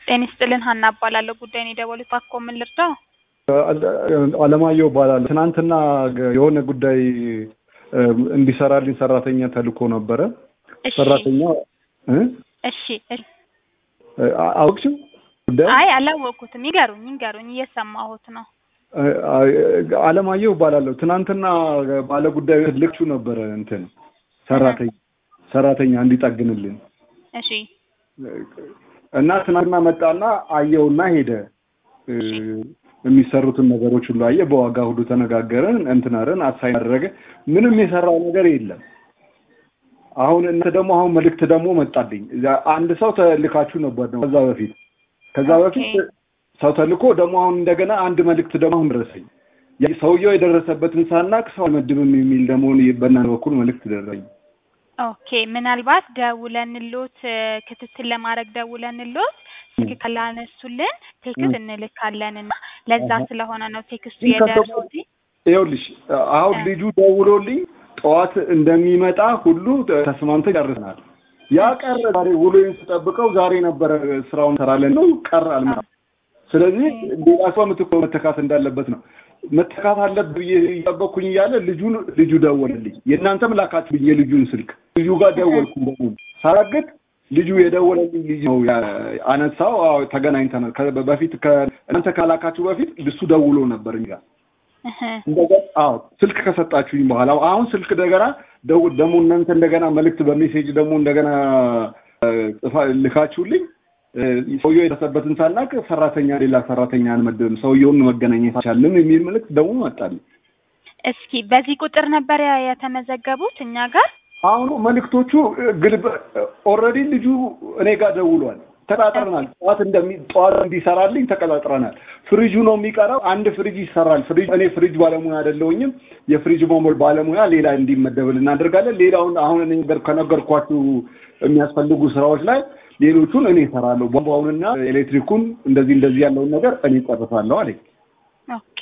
ጤና ይስጥልን ሀና እባላለሁ። ጉዳይን የደወሉት እባክዎ ምን ልርዳው? አለማየሁ እባላለሁ። ትናንትና የሆነ ጉዳይ እንዲሰራልኝ ሰራተኛ ተልኮ ነበረ። እሺ ሰራተኛ እ እሺ እሺ። አውቅሽው ጉዳይ አይ አላወቅኩትም። ይገሩኝ ይገሩኝ፣ እየሰማሁት ነው። አለማየሁ እባላለሁ። ትናንትና ባለ ጉዳዩ ልክቹ ነበረ እንትን ሰራተኛ ሰራተኛ እንዲጠግንልን እሺ እና ትናንትና መጣና አየውና ሄደ። የሚሰሩትን ነገሮች ሁሉ አየ። በዋጋ ሁሉ ተነጋገርን። እንትናረን አሳይ አደረገ። ምንም የሰራው ነገር የለም። አሁን እናንተ ደግሞ አሁን መልእክት ደግሞ መጣልኝ። አንድ ሰው ተልካችሁ ነበር ነው ከዛ በፊት ከዛ በፊት ሰው ተልኮ ደግሞ አሁን እንደገና አንድ መልእክት ደግሞ አሁን ደረሰኝ። ሰውየው የደረሰበትን ሳናቅ ሰው አይመድብም የሚል ደግሞ በእናንተ በኩል መልእክት ደረሰኝ። ኦኬ ምናልባት ደውለንሎት ክትትል ለማድረግ ደውለንሎት ስልክ ካላነሱልን ቴክስት እንልካለን እና ለዛ ስለሆነ ነው ቴክስቱ የደረሱት። ይኸውልሽ አሁን ልጁ ደውሎልኝ ጠዋት እንደሚመጣ ሁሉ ተስማምተን ጨርሰናል። ያ ቀረ። ዛሬ ውሎዬን ስጠብቀው ዛሬ ነበረ ስራውን እንሰራለን ነው ቀረ አልመጣም። ስለዚህ ሌላ ሰው ምትኮ መተካት እንዳለበት ነው መተካት አለብህ ብዬ እየጠበቅኩኝ እያለ ልጁን ልጁ ደወለልኝ። የእናንተም ላካችሁ ብዬ ልጁን ስልክ ልጁ ጋር ደወልኩ። ደግሞ ሳረግጥ ልጁ የደወለልኝ ልጅ ነው አነሳው። አዎ ተገናኝተናል። በፊት እናንተ ካላካችሁ በፊት እሱ ደውሎ ነበር እኛ እንደገና አዎ ስልክ ከሰጣችሁኝ በኋላ አሁን ስልክ እንደገና ደውል ደግሞ እናንተ እንደገና መልእክት በሜሴጅ ደግሞ እንደገና ጽፋ ልካችሁልኝ ሰውየው የደረሰበትን ሳናቅ ሰራተኛ ሌላ ሰራተኛ አንመድብም፣ ሰውየውን መገናኘት አልቻልንም የሚል መልእክት ደግሞ መጣልኝ። እስኪ በዚህ ቁጥር ነበር የተመዘገቡት እኛ ጋር? አሁኑ መልእክቶቹ ግልብ ኦልሬዲ ልጁ እኔ ጋር ደውሏል። ተቀጣጥረናል። ጠዋት እንደሚ ጠዋት እንዲሰራልኝ ተቀጣጥረናል። ፍሪጁ ነው የሚቀረው። አንድ ፍሪጅ ይሰራል። ፍሪጅ እኔ ፍሪጅ ባለሙያ አይደለሁኝም። የፍሪጅ መሞል ባለሙያ ሌላ እንዲመደብል እናደርጋለን። ሌላውን አሁን እኔ ከነገርኳችሁ የሚያስፈልጉ ስራዎች ላይ ሌሎቹን እኔ እሰራለሁ። ቧንቧውንና ኤሌክትሪኩን እንደዚህ እንደዚህ ያለውን ነገር እኔ ጨርሳለሁ አለኝ። ኦኬ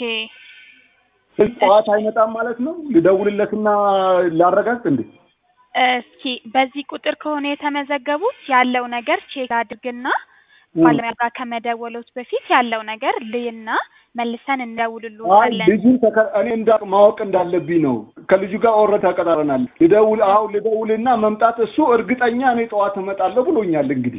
ጠዋት አይመጣም ማለት ነው። ልደውልለትና ላረጋግጥ እንዴ? እስኪ በዚህ ቁጥር ከሆነ የተመዘገቡት ያለው ነገር ቼክ አድርግና ባለሙያ ጋር ከመደወሎት በፊት ያለው ነገር ልይና መልሰን እንደውልልዎታለን። ልጁን እኔ እንዳቅ ማወቅ እንዳለብኝ ነው። ከልጁ ጋር ኦልሬዲ ተቀጣጥረናል። ልደውል አሁን ልደውልና መምጣት እሱ እርግጠኛ እኔ ጠዋት እመጣለሁ ብሎኛል። እንግዲህ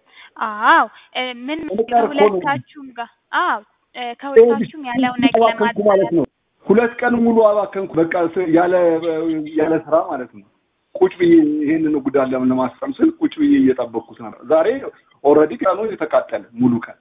አዎ ምን ከሁለታችሁም ጋር አዎ ከሁለታችሁም ያለው ነገር ለማድረግ ማለት ነው። ሁለት ቀን ሙሉ አባከንኩ። በቃ ያለ ያለ ስራ ማለት ነው። ቁጭ ብዬ ይሄንን ጉዳይ ለማስቀም ስል ቁጭ ብዬ እየጠበቅኩት ነበር። ዛሬ ኦልሬዲ ቀኑ የተቃጠለ ሙሉ ቀን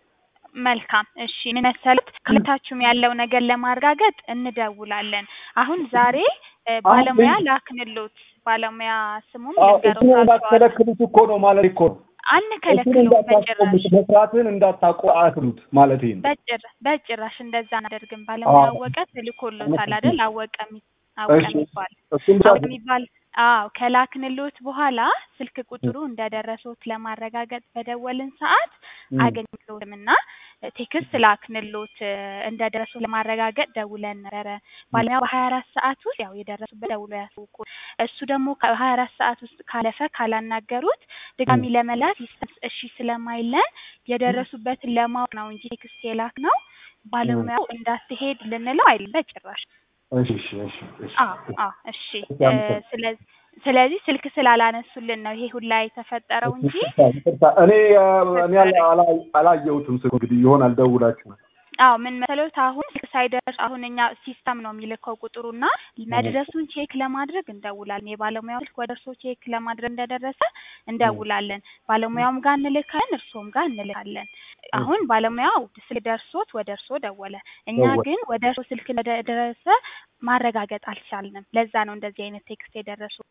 መልካም እሺ፣ ምን መሰሉት ከሁለታችሁም ያለው ነገር ለማረጋገጥ እንደውላለን። አሁን ዛሬ ባለሙያ ላክንሎት። ባለሙያ ስሙም እንዳትከለክሉት እኮ ነው ማለት እኮ ነው። አንከለክለውም በጭራሽ። መስራትን እንዳታቆ አትሉት ማለት ነው። በጭራሽ በጭራሽ እንደዛ አናደርግም። ባለሙያ አወቀ ትልኮሎታል አይደል? አወቀ አወቀ የሚባል አወቀ የሚባል አዎ ከላክንሎት በኋላ ስልክ ቁጥሩ እንደደረሶት ለማረጋገጥ በደወልን ሰዓት አገኝሎትም እና ቴክስት ላክንሎት እንደደረሶት ለማረጋገጥ ደውለን ነበረ። ባለሙያ በሀያ አራት ሰዓት ውስጥ ያው የደረሱበት ደውሎ ያሳውቁ። እሱ ደግሞ ከሀያ አራት ሰዓት ውስጥ ካለፈ ካላናገሩት ድጋሚ ለመላክ እሺ ስለማይለን የደረሱበትን ለማወቅ ነው እንጂ ቴክስት የላክ ነው ባለሙያው እንዳትሄድ ልንለው አይደለም በጭራሽ። እሺ እሺ እሺ አዎ አዎ እሺ። ስለዚህ ስለዚህ ስልክ ስላላነሱልን ነው ይሄ ሁላ የተፈጠረው እንጂ እኔ እኔ አላየሁትም። ስልክ እንግዲህ ይሆናል ደውላችሁ አዎ ምን መሰሎት፣ አሁን ሳይደርስ አሁን እኛ ሲስተም ነው የሚልከው ቁጥሩና መድረሱን ቼክ ለማድረግ እንደውላለን። የባለሙያው ስልክ ወደ እርስዎ ቼክ ለማድረግ እንደደረሰ እንደውላለን። ባለሙያውም ጋር እንልካለን፣ እርስዎም ጋር እንልካለን። አሁን ባለሙያው ስልክ ደርሶት ወደ እርስዎ ደወለ። እኛ ግን ወደ እርስዎ ስልክ እንደደረሰ ማረጋገጥ አልቻልንም። ለዛ ነው እንደዚህ አይነት ቴክስት የደረሱት።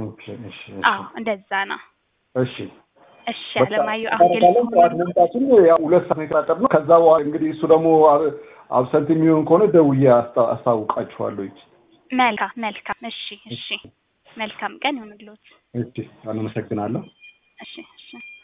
አዎ እንደዛ ነው። እሺ እሺ አለማየሁ አሁን ጠዋት መምጣቱን ያው ሁለት ሰዓት ነው የተቀጣጠርነው። ከዛ በኋላ እንግዲህ እሱ ደግሞ አብሰንት የሚሆን ከሆነ ደውዬ አስታውቃችኋለሁ። መልካም መልካም። እሺ እሺ መልካም ቀን ይሁንልዎት። እሺ አመሰግናለሁ። እሺ እሺ